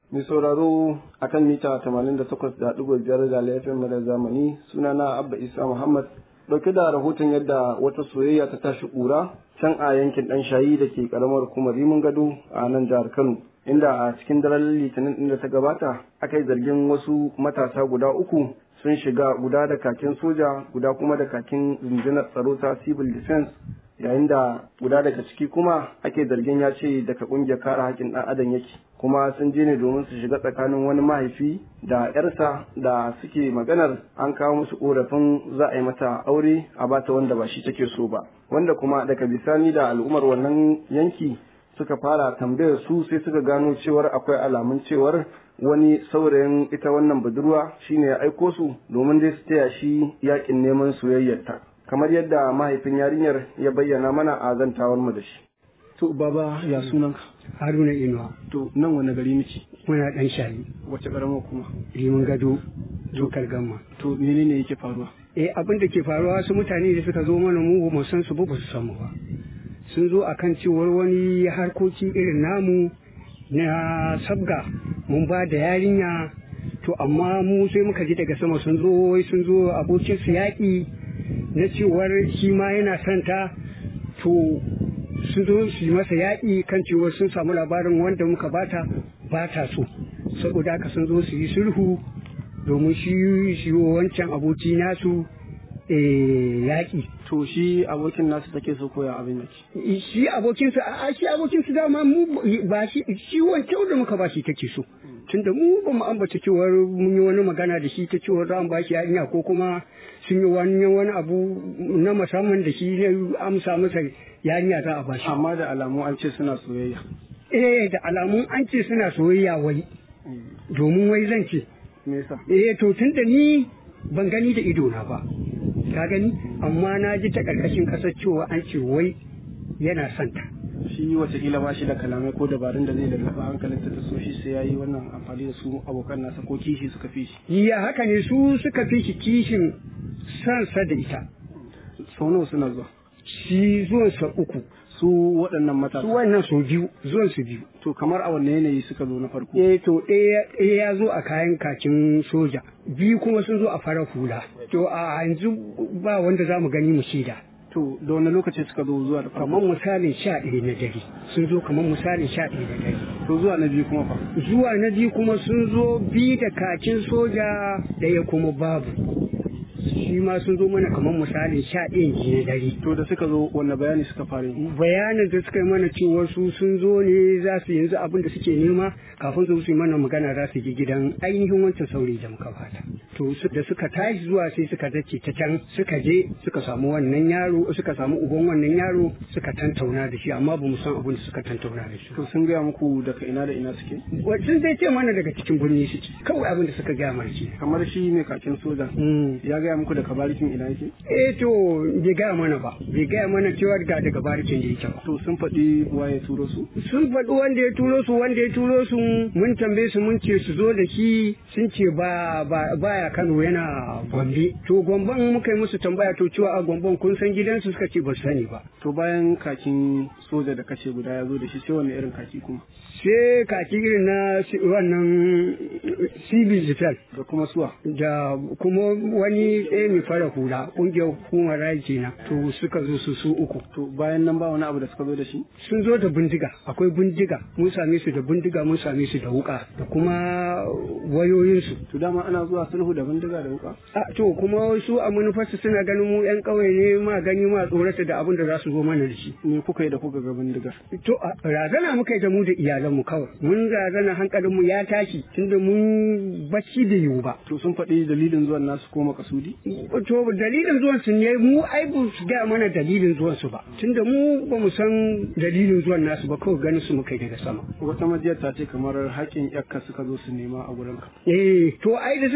Mai sauraro a kan mita 88.5 da laifin da zamani sunana Abba Isa Muhammad ɗauke da rahoton yadda wata soyayya ta tashi ƙura can a yankin ɗan shayi da ke ƙaramar hukumar Rimin Gado a nan jihar Kano. Inda a cikin daren litinin ɗin da ta gabata aka yi zargin wasu matasa guda uku sun shiga guda da kakin soja guda kuma da kakin rundunar tsaro ta civil defense yayin da guda daga ciki kuma ake zargin ya ce daga kungiyar kare haƙƙin ɗan adam yake kuma sun je ne domin su shiga tsakanin wani mahaifi da yarsa da suke maganar an kawo musu korafin za a yi mata aure a bata wanda ba shi take so ba wanda kuma daga bisani da al'ummar wannan yanki suka fara tambayar su sai suka gano cewar akwai alamun cewar wani saurayin ita wannan budurwa shine ya aiko su domin dai su taya shi yakin neman soyayyarta kamar yadda mahaifin yarinyar ya bayyana mana a zantawar mu da shi to baba ya sunanka haruna inuwa to nan wani gari miki muna dan shayi wace karamar kuma rimin gado dokar gamma to menene yake faruwa eh abin da ke faruwa su mutane da suka zo mana mu ba mu san su ba ba su san mu ba sun zo akan cewar wani harkoki irin namu na sabga mun ba da yarinya to amma mu sai muka ji daga sama sun zo wai sun zo abokin su yaƙi na cewar shi ma yana son ta to sun zo su yi masa yaƙi kan cewar sun samu labarin wanda muka bata ba ta so saboda haka sun zo su yi sulhu domin shi shi wancan aboki nasu yaƙi to shi abokin nasu take so koya abin yake shi abokinsa a shi abokinsa dama mu ba shi shi wancan da muka ba shi take so tunda mu ba mu ambata cewar mun yi wani magana da shi ta cewar za mu ba shi yarinya ko kuma sun yi wani wani abu na musamman da shi ne amsa masa yarinya za a ba shi amma da alamu an ce suna soyayya eh da alamun an ce suna soyayya wai domin wai zan ce me yasa eh to tunda ni ban gani da ido na ba ka gani amma na ji ta karkashin kasar cewa an ce wai yana santa shi watakila ba shi da kalamai ko dabarun da zai lallaba hankalinta ta so shi sai ya yi wannan amfani da su abokan nasa ko kishi suka fi shi ya haka ne su suka fi shi kishin sansa da ita sau nawa suna zuwa shi zuwansa uku su waɗannan matasa su wannan su biyu zuwan su biyu to kamar a wanne yanayi suka zo na farko eh to ɗaya ya zo a kayan kakin soja biyu kuma sun zo a farar hula to a yanzu ba wanda za mu gani mu shida to da wani lokaci suka zo zuwa da kamar misalin sha ɗaya na dare sun zo kamar misalin sha ɗaya na dare to zuwa na biyu kuma fa zuwa na biyu kuma sun zo bi da kakin soja ɗaya kuma babu shi ma sun zo mana kamar misalin sha ɗayan ji na dare to da suka zo wanne bayani suka fara yi bayanin da suka yi mana cewa su sun zo ne za su yanzu abin da suke nema kafin su su yi mana magana za su je gidan ainihin wancan saurayi da muka fata to da suka tashi zuwa sai suka dace ta can suka je suka samu wannan yaro suka samu uban wannan yaro suka tantauna da shi amma ba mu san abin da suka tantauna da shi to sun gaya muku daga ina da ina suke sun zai ce mana daga cikin birni suke kawai abin da suka gaya mana shi kamar shi mai kakin soja ya gaya muku daga barikin ina yake eh to bai gaya mana ba bai gaya mana cewa ga daga barikin da yake ba to sun faɗi waye turo su sun faɗi wanda ya turo su wanda ya turo su mun tambaye su mun ce su zo da shi sun ce ba baya Kano yana Gombe to Gomben muka yi musu tambaya to cewa a Gomben kun san gidansu suka ce ba su sani ba to bayan kakin soja da kashe guda ya zo da shi sai wani irin kaki kuma sai kaki irin na wannan civil defense da kuma suwa da kuma wani ɗaya mai fara hula ƙungiyar hukumar raji na to suka zo su su uku to bayan nan ba wani abu da suka zo da shi sun zo da bindiga akwai bindiga mun same su da bindiga mun same su da wuka da kuma wayoyinsu to dama ana zuwa sulhu da bindiga da wuka a to kuma su a manufarsu suna ganin mu yan ƙauye ne ma gani ma tsorata da abin da za su zo mana da shi me kuka yi da kuka ga bindigar to razana muka yi da mu da iyalanmu kawai mun razana hankalinmu ya tashi tunda mun bacci da yiwu ba to sun faɗi dalilin zuwan nasu ko makasudi to dalilin zuwan su ne mu ai ba su ga mana dalilin zuwan su ba tunda mu ba mu san dalilin zuwan nasu ba kawai ganin su muka yi daga sama wata majiyar ta ce kamar haƙƙin yakka suka zo su nema a gurin ka eh to ai da suka zo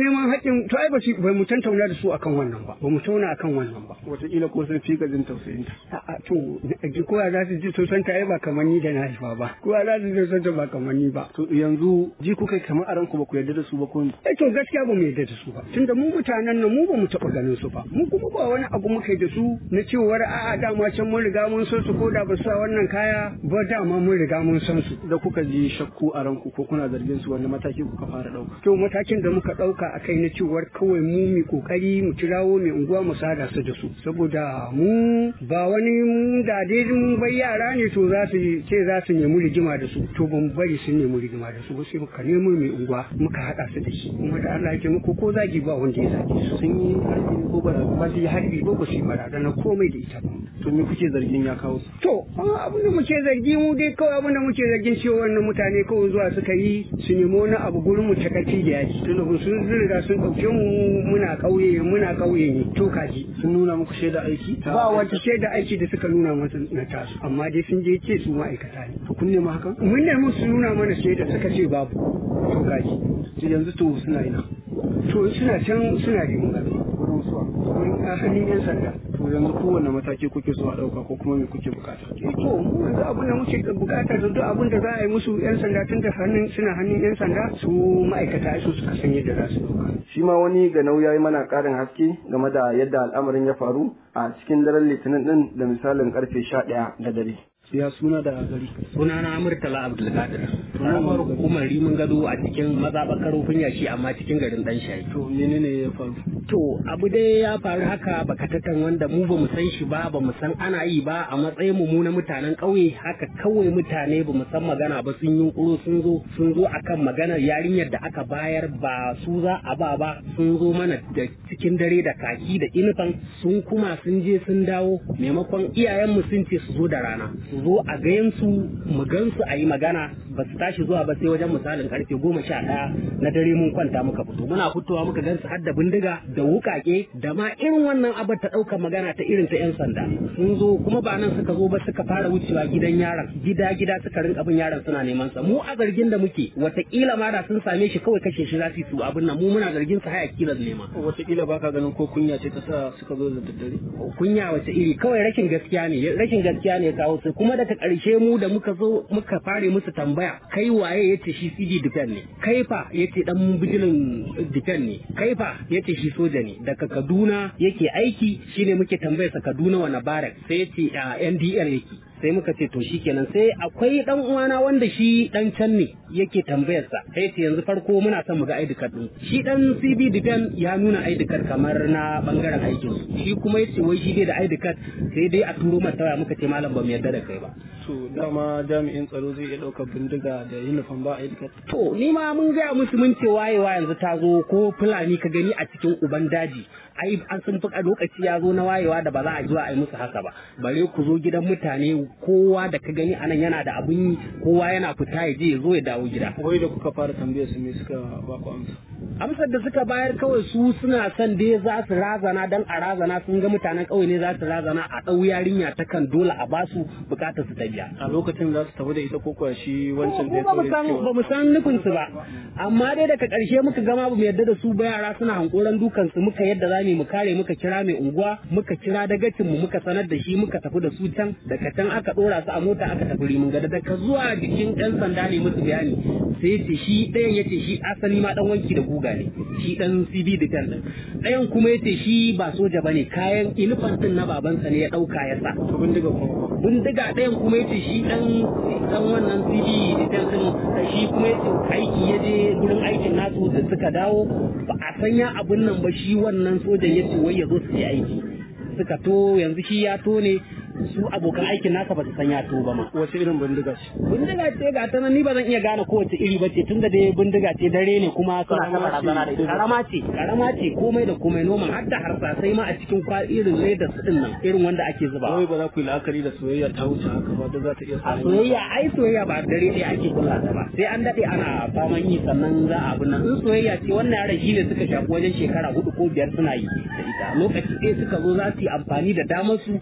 neman haƙƙin to ai ba shi ba mu tantauna da su akan wannan ba ba mu tauna akan wannan ba wataƙila ko sun fi jin tausayin ta a'a to kowa za su ji tausanta ai ba kamar ni da na haifa ba kowa za su ji tausanta ba kamar ni ba to yanzu ji kuka kamar a ranku ba ku yarda da su ba ko eh to gaskiya ba mu yarda da su ba tunda mu mutanen nan mu ba mu taɓa ganin su ba mu kuma ba wani abu muka yi da su na cewar a'a dama can mun riga mun san su ko da ba su sa wannan kaya ba dama mun riga mun san su da kuka ji shakku a ranku ko kuna zargin su wanda mataki kuka fara ɗauka to matakin da muka ɗauka a kai na cewar kawai mu mu kokari mu kirawo mai unguwa mu sada su da su saboda mu ba wani mu da dai mun bai yara ne to za su ce za su nemi rigima da su to ban bari sun nemi rigima da su ba sai muka nemo mai unguwa muka haɗa su da shi kuma da Allah ya muku ko zagi ba wanda ya zage su sun yi harbi ko bara ba su yi harbi ba ba su yi barazana komai da ita ba to me kuke zargin ya kawo su to abin da muke zargi mu dai kawai abin da muke zargin cewa wannan mutane kawai zuwa suka yi su nemi wani abu gurin mu ta karfi da yaji tunda sun riga sun ɗauke mu muna ƙauye muna ƙauye ne to kaji sun nuna muku shaida aiki ba wata shaida aiki da suka nuna masa na tasu amma dai sun je ce su ma'aikata ne to kun nema hakan mun nemi su nuna mana shaida suka ce babu to kaji yanzu to suna ina to suna can suna rimin gado wurin suwa a hannun yan sanda to yanzu kowanne mataki kuke so a ɗauka ko kuma me kuke bukata to mu yanzu abin da muke bukata da duk abin da za a yi musu yan sanda tun da hannun suna hannun yan sanda su ma'aikata su suka san yadda za su dauka shi ma wani ga nauya yi mana ƙarin haske game da yadda al'amarin ya faru a cikin daren litinin din da misalin karfe sha ɗaya da dare ya suna da gari sunana murtala abdulkadir karamar hukumar rimin gado a cikin mazaɓar karofin yashi amma cikin garin dan shayi to menene ya faru to abu dai ya faru haka bakatatan wanda mu ba mu san shi ba ba mu san ana yi ba a matsayin mu na mutanen ƙauye haka kawai mutane ba mu san magana ba sun yi kuro sun zo sun zo akan maganar yarinyar da aka bayar ba su za a ba ba sun zo mana da cikin dare da kaki da inifan sun kuma sun je sun dawo maimakon iyayenmu sun ce su zo da rana su zo a gayan su mu gan su a yi magana ba su tashi zuwa ba sai wajen misalin karfe goma sha ɗaya na dare mun kwanta muka fito muna fitowa muka gan su har da bindiga da wukake da ma irin wannan abar ta ɗaukar magana ta irin ta 'yan sanda sun zo kuma ba nan suka zo ba suka fara wucewa gidan yaron gida gida suka rinka bin yaron suna neman sa mu a zargin da muke watakila ma da sun same shi kawai kashe shi za su su abin nan mu muna zargin su haya kila nema watakila baka ganin ko kunya ce ta sa suka zo da daddare kunya wace iri kawai rashin gaskiya ne rashin gaskiya ne kawo su kuma daga ƙarshe mu da muka zo muka fare musu tambaya kai waye yace shi CD defend ne kai fa yace dan bijilin defend ne kai fa yace shi soja ne daga Kaduna yake aiki shine muke tambayar sa Kaduna wani barak sai yace a NDL yake sai muka ce to shikenan sai akwai dan uwana wanda shi dan can ne yake tambayar sa sai ce yanzu farko muna son mu ga ID card din shi dan CB defend ya nuna ID card kamar na bangaren aikin su shi kuma yace wai shi dai da ID card sai dai a turo mata waya muka ce malam ba mu yarda da kai ba to dama jami'in tsaro zai iya ɗaukar bindiga da uniform ba ID card to ni ma mun gaya musu mun ce wayewa yanzu ta zo ko fulani ka gani a cikin uban daji ai an sun fi lokaci ya zo na wayewa da ba za a ji a yi musu haka ba bare ku zo gidan mutane kowa da ka gani anan yana da abun yi kowa yana fita ya je ya zo ya dawo gida wai da kuka fara tambayar su me suka ba ku amsa amsar da suka bayar kawai su suna son dai za su razana dan a razana sun ga mutanen ƙauye ne za su razana a ɗau yarinya ta kan dole a basu bukatar su ta biya a lokacin za su tafi da ita ko kuwa shi wancan da ya ba mu san ba mu san nufin su ba amma dai daga ƙarshe muka gama ba mu yarda da su ba yara suna hankoran dukan su muka yadda za mu kare muka kira mai unguwa muka kira dagacin mu muka sanar da shi muka tafi da su can daga can aka dora su a mota aka tafi rimin gada daga zuwa jikin ɗan sanda ne musu bayani sai ya ce shi ɗayan ya ce shi asali ma ɗan wanki da guga ne shi ɗan cb da kan ɗin ɗayan kuma ya ce shi ba soja ba ne kayan ilifantin na babansa ne ya ɗauka ya sa to bindiga kuma bindiga ɗayan kuma ya ce shi ɗan ɗan wannan cb da kan ɗin shi kuma ya ce aiki ya je gurin aikin nasu da suka dawo ba a sanya abun nan ba shi wannan sojan ya ce wai ya zo su yi aiki suka to yanzu shi ya to ne su abokan aikin nasa ba su san ya to ba ma wace irin bindiga ce bindiga ce ga ta nan ni ba zan iya gane kowace iri ba ce tunda dai bindiga ce dare ne kuma suna ta barazana da ita karama ce karama ce komai da komai noman har da harsasai ma a cikin kwa irin ledar din nan irin wanda ake zuba wai ba za ku yi la'akari da soyayya ta wuce haka ba da za ta iya a samun soyayya ai soyayya ba dare ɗaya ake kulla ta ba sai an daɗe ana faman yi sannan za a abin nan in soyayya ce wannan yaran shi ne suka shafi wajen shekara hudu ko biyar suna yi da ita lokaci ɗaya suka zo za su yi amfani da damar su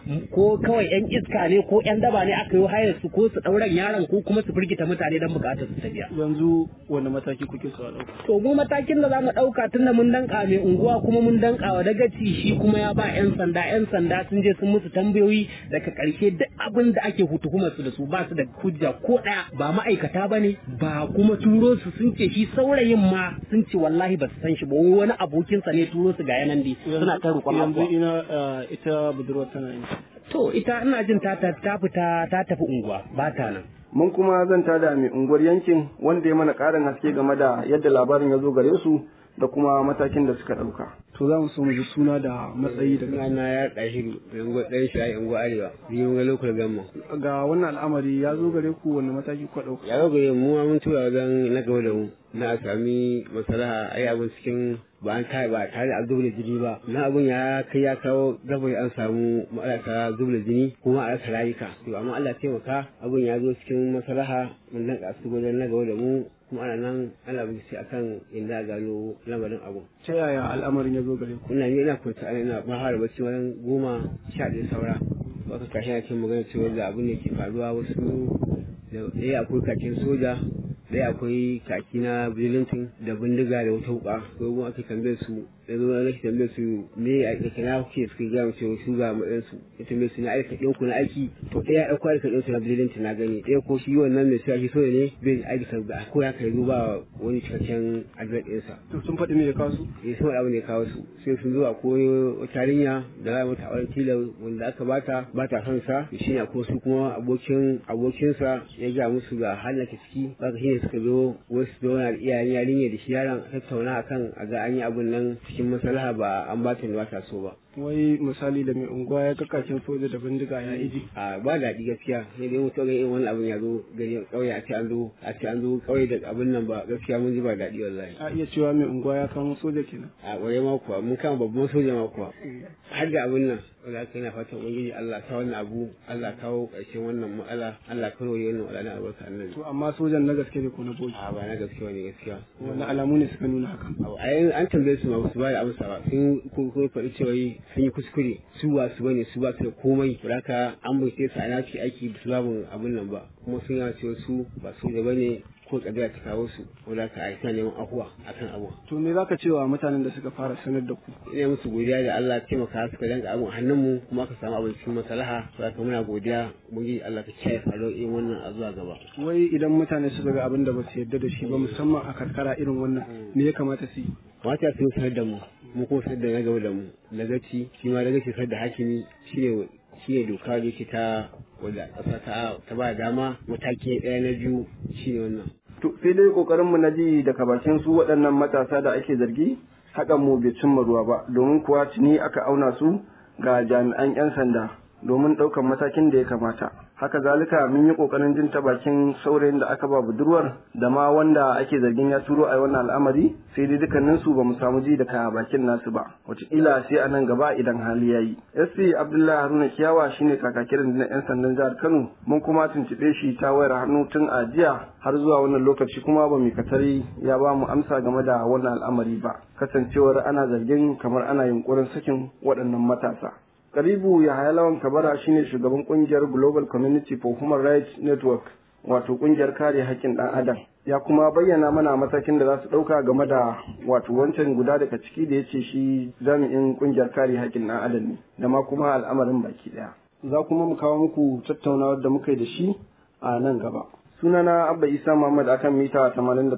ko kawai yan iska ne ko yan daba ne aka yi hayar su ko su ɗauran yaron ko kuma su firgita mutane don bukatar su tafiya yanzu wani mataki kuke so a ɗauka to mu matakin da zamu ɗauka tunda mun danka mai unguwa kuma mun danka wa dagaci shi kuma ya ba yan sanda yan sanda sun je sun musu tambayoyi daga ƙarshe duk abin da ake hutukumar su da su ba su da hujja ko ɗaya ba ma'aikata ba ne ba kuma turo su sun ce shi saurayin ma sun ce wallahi ba su san shi ba wani abokinsa ne turo su ga yanan dai suna ta roƙon yanzu abuwa ina eh, ita budurwar tana yin to ita ina jin ta ta ta fita ta tafi unguwa ba ta nan mun kuma zanta da mai unguwar yankin wanda ya mana ƙarin haske game da yadda labarin ya zo gare su da kuma matakin da suka ɗauka. To za mu so mu ji suna da matsayi daga Suna na ya ɗahiru yango ɗan shi a yango arewa biyu ga lokal gamma. ga wannan al'amari ya zo gare ku wanda mataki kuka ɗauka. Ya ga mu ma mun tura wajen na gaba da mu na a sami masalaha ai abin cikin ba an kai ba tare da an zubda jini ba na abin ya kai ya kawo gaba an samu ma'aikata zubda jini kuma a rasa rayuka to amma Allah taimaka abin ya zo cikin masalaha mun dan kasu wajen na gaba da mu kuma ana nan ana bincike akan inda a gano lamarin abun Ta yaya al'amarin ya zo gare ku? ina ne ina kwanta ana ina ba fara bacci wajen goma sha ɗaya saura wata kashi na cikin magana cewa da abin da ke faruwa wasu da ɗaya akwai kakin soja ɗaya akwai kaki na bilintin da bindiga da wata wuka ko kuma aka tambaye su da zo na tambaye su me a kake na kuke suka gaya mu cewa su ga matsayin su ya tambaye su na aika ɗin ku na aiki to ɗaya ya ɗauko aika ɗin su na bilintin na gani ɗaya ko shi wannan mai sa shi soja ne bai aiki sa ba ko ya kai zo ba wani cikakken adres ɗinsa To sun faɗi me ya kawo su? ya sama abu ne kawo su sai sun zo a koyo wata yarinya da za mata auren tilar wanda aka bata ba ta son sa shi ne ko su kuma abokin abokinsa ya ga musu ga halin ta ciki haka shi ne suka zo wasu zauna da iyayen yarinya da shi yaron a tattauna akan a ga an yi abun nan cikin maslaha ba an ba ta ba ta so ba Wai misali da mai unguwa ya kakakin soja da bindiga ya iji. a ba daɗi gaskiya sai dai mutum ga irin wani abun ya zo gari ƙauye a ce an zo a ce an zo ƙauye da abun nan ba gaskiya mun ji ba daɗi wallahi A iya cewa mai unguwa ya kamo soja kenan. a ƙwaye ma kuwa mun kama babban soja ma kuwa har da abin nan wanda aka yana fatan ubangiji Allah ta wannan abu Allah kawo ƙarshen wannan matsala Allah kawo yi wannan matsala na albarka annabi To amma sojan na gaske ne ko na bogi. a ba na gaskiya ne gaskiya Wani alamu ne suka nuna hakan. abu a yin an tambaye su ma ba su ba da amsa ba sun ko ko faɗi cewa yi sun yi kuskure su ba su bane su ba su da komai da haka an bincike su a naci aiki ba su babu abin nan ba kuma sun yana cewa su ba su da bane ko kabila ta kawo su wanda ka aika neman ahuwa akan abu To me zaka cewa mutanen da suka fara sanar da ku? ina musu godiya da Allah ya taimaka suka danka abin a hannunmu kuma aka samu abin cikin maslaha saboda muna godiya ubangiji Allah ka kiyaye faruwar irin wannan a zuwa gaba Wai idan mutane suka ga abin da ba su yarda da shi ba musamman a karkara irin wannan me ya kamata su yi? mata sun sanar da mu mu kuma sanar da na gaba da mu lagaci shi ma lagaci sanar da hakimi shine shine doka da yake ta wanda ƙasa ta ta ba dama mataki ɗaya na biyu shine wannan To sai dai kokarin mu na ji daga bakin su waɗannan matasa da ake zargi hakan mu bai cimma ruwa ba domin kuwa tuni aka auna su ga jami'an 'yan sanda domin ɗaukan matakin da ya kamata. Haka zalika mun yi kokarin jin ta bakin saurayin da aka ba budurwar da ma wanda ake zargin ya turo a wannan al'amari sai dai dukkanin su ba mu samu ji daga bakin nasu ba. Wataƙila sai a nan gaba idan hali ya yi. SP Abdullahi Haruna Kiyawa shine kakakirin na 'yan sandan jihar Kano mun kuma tuntuɓe shi ta wayar hannu tun a jiya har zuwa wannan lokaci kuma ba mu katari ya ba mu amsa game da wannan al'amari ba kasancewar ana zargin kamar ana yunkurin sakin waɗannan matasa. Karibu Yahaya Lawan Kabara shine shugaban kungiyar Global Community for Human Rights Network wato kungiyar kare haƙƙin ɗan adam ya kuma bayyana mana matakin da za su ɗauka game da wato wancan guda daga ciki da ya ce shi jami'in kungiyar kare haƙƙin ɗan adam ne da ma kuma al'amarin baki ɗaya za kuma mu kawo muku tattaunawar da muka yi da shi a nan gaba sunana abba isa muhammad akan mita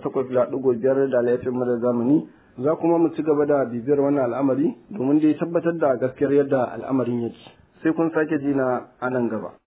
88.5 da laifin madar zamani za kuma mu ci gaba da bibiyar wannan al'amari domin dai tabbatar da gaskiyar yadda al'amarin yake sai kun sake ji na a nan gaba